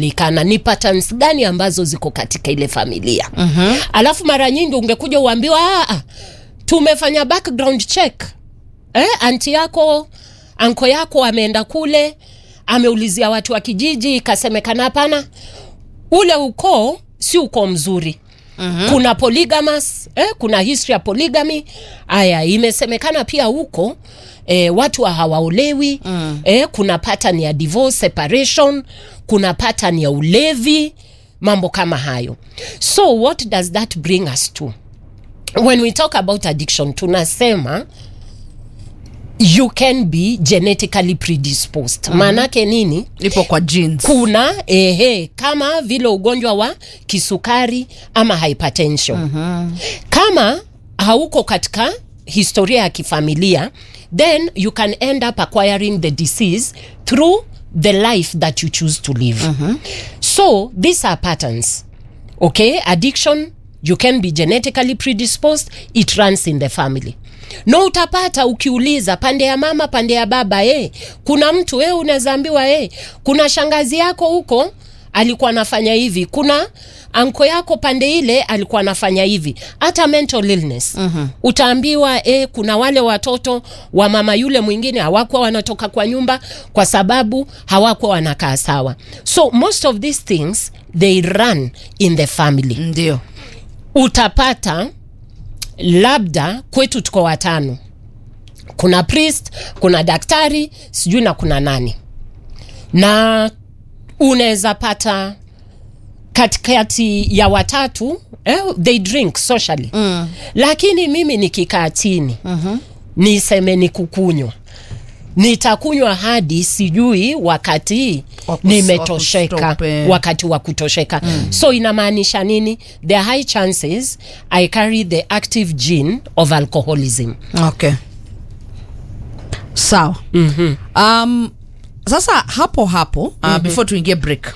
inajulikana ni patterns gani ambazo ziko katika ile familia mm-hmm. alafu mara nyingi ungekuja uambiwa "Ah, ah, tumefanya background check eh, anti yako anko yako ameenda kule ameulizia watu wa kijiji ikasemekana hapana ule ukoo si ukoo mzuri mm-hmm. kuna polygamous eh, kuna history ya polygamy aya imesemekana pia huko eh, watu wa hawaolewi mm. eh, kuna pattern ya divorce separation kuna pattern ya ulevi mambo kama hayo so what does that bring us to when we talk about addiction tunasema you can be genetically predisposed mm-hmm. maanake nini ipo kwa jeans kuna ehe, kama vile ugonjwa wa kisukari ama hypertension mm-hmm. kama hauko katika historia ya kifamilia then you can end up acquiring the disease through the life that you choose to live mm-hmm. so these are patterns okay addiction you can be genetically predisposed it runs in the family no utapata ukiuliza pande ya mama pande ya baba eh, kuna mtu eh, unazaambiwa eh, kuna shangazi yako huko alikuwa anafanya hivi kuna anko yako pande ile alikuwa anafanya hivi hata mental illness mm-hmm. utaambiwa eh, kuna wale watoto wa mama yule mwingine hawakuwa wanatoka kwa nyumba kwa sababu hawakuwa wanakaa sawa so most of these things they run in the family ndio utapata labda kwetu tuko watano kuna priest kuna daktari sijui na kuna nani na unaweza pata katikati ya watatu eh, they drink socially mm. lakini mimi nikikaa chini mm-hmm. niseme ni kukunywa nitakunywa hadi sijui wakati Wa kus- nimetosheka wa kustop, eh. wakati wa kutosheka mm. so inamaanisha nini there are high chances i carry the active gene of alcoholism okay sawa mm-hmm. um, sasa hapo hapo uh, mm-hmm. before tuingie break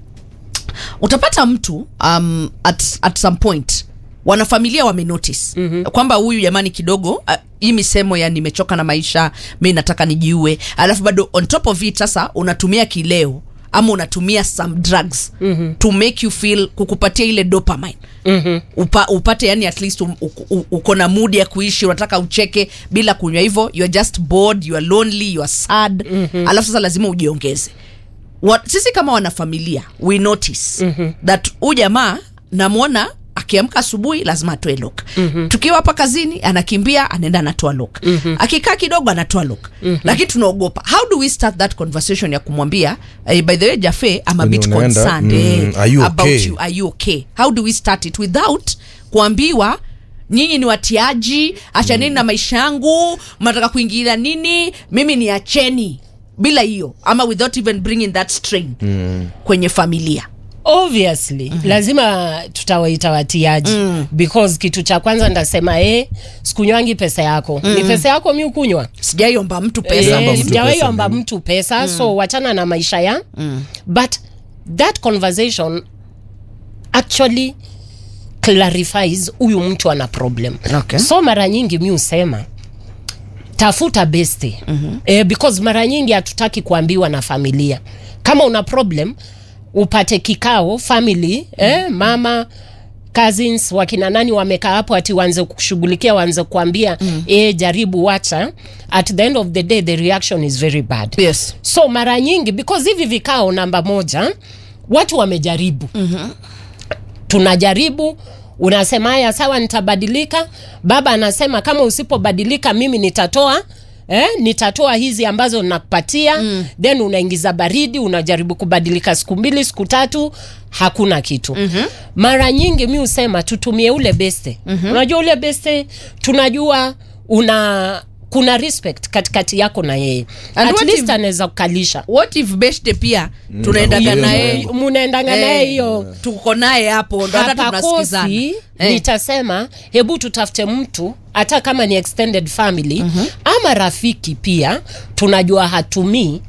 utapata mtu um, at, at some point wanafamilia wamenotice mm-hmm. kwamba huyu jamani kidogo uh, hii misemo ya nimechoka na maisha mi nataka nijiue alafu bado on top of it sasa unatumia kileo ama unatumia some drugs mm-hmm. to make you feel kukupatia ile dopamine mm-hmm. Upa, upate yani at least um, u- u- uko na mood ya kuishi unataka ucheke bila kunywa hivyo you are just bored you are lonely you are sad mm-hmm. alafu sasa lazima ujiongeze What, sisi kama wanafamilia we notice mm-hmm. that huyu jamaa namwona akiamka asubuhi lazima atoe lok mm-hmm. tukiwa hapa kazini anakimbia anaenda anatoa lok mm-hmm. akikaa kidogo anatoa lok mm-hmm. lakini tunaogopa how do we start that conversation ya kumwambia eh, by the way jafe I'm a When bit unaenda, concerned mm, eh, are you about okay? you are you okay how do we start it without kuambiwa nyinyi ni watiaji achaneni mm. na maisha yangu mnataka kuingilia nini mimi ni acheni bila hiyo ama without even bringing that strain mm. kwenye familia obviously mm-hmm. lazima tutawaita watiaji mm. because kitu cha kwanza ndasema e sikunywangi pesa yako mm. ni pesa yako mi ukunywa sijaiomba mtu Omba pesa mtu Eh, sijawahi pesa, omba mimi. mtu pesa so wachana na maisha ya but that conversation actually clarifies huyu mtu ana problem Okay. so mara nyingi mi husema tafuta beste mm-hmm. eh, because mara nyingi hatutaki kuambiwa na familia kama una problem upate kikao family eh, mama cousins wakina nani wamekaa hapo ati waanze kushughulikia waanze kuambia mm. eh, jaribu wacha at the end of the day the reaction is very bad yes so mara nyingi because hivi vikao namba moja watu wamejaribu mm-hmm. tunajaribu unasema haya sawa nitabadilika baba anasema kama usipobadilika mimi nitatoa Eh, nitatoa hizi ambazo nakupatia mm. then unaingiza baridi unajaribu kubadilika siku mbili siku tatu hakuna kitu mm-hmm. mara nyingi mi husema tutumie ule beste mm-hmm. unajua ule beste tunajua una kuna respect katikati yako na yeye And at what least if- anaweza kukalisha what if beshte pia tunaendaga Hiyo naye ndio. munaendanga naye hiyo tuko naye hapo ndo hata tunasikizana hapakosi Eh. nitasema hebu tutafute mtu hata kama ni extended family mm-hmm. ama rafiki pia tunajua hatumii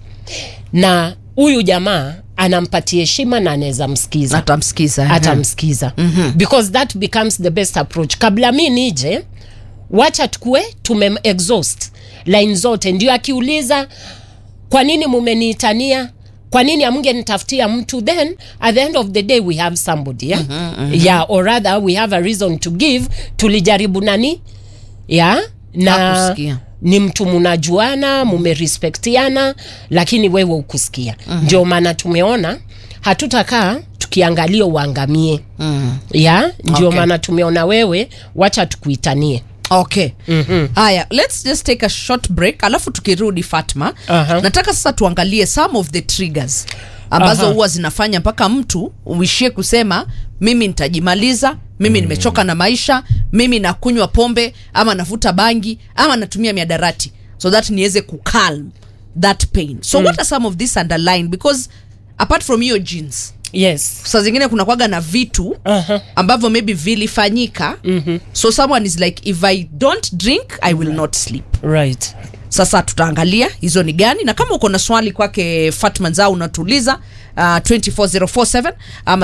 na huyu jamaa anampatia heshima na anaweza msikiza atamsikiza eh. atamsikiza mm-hmm. because that becomes the best approach kabla mi nije wacha tukue tume exhaust line zote ndio akiuliza kwa nini mumeniitania kwa nini amngenitafutia mtu then at the end of the day we have somebody yeah? yeah or rather we have a reason to give tulijaribu nani yeah na Hakusikia. ni mtu munajuana mumerespektiana lakini wewe ukusikia ndio maana tumeona hatutakaa tukiangalia uangamie ya ndio Okay. maana tumeona wewe wacha tukuitanie okay haya let's just take a short break alafu tukirudi fatma Aha. nataka sasa tuangalie some of the triggers ambazo Aha. huwa zinafanya mpaka mtu uishie kusema mimi nitajimaliza mimi nimechoka na maisha mimi nakunywa pombe ama navuta bangi ama natumia miadarati so that niweze kucalm that pain so what are some of this underline because apart from your genes yes saa zingine kuna kwaga na vitu Aha. ambavyo maybe vilifanyika mm-hmm. so someone is like if i don't drink i will not sleep right sasa tutaangalia hizo ni gani na kama uko na swali kwake fatma nzao unatuuliza uh, 24047 ama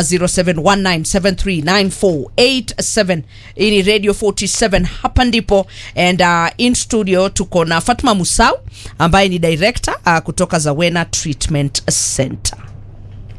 0719739487 hii ni radio 47 hapa ndipo and uh, in studio tuko na fatma musau ambaye ni director uh, kutoka zawena treatment center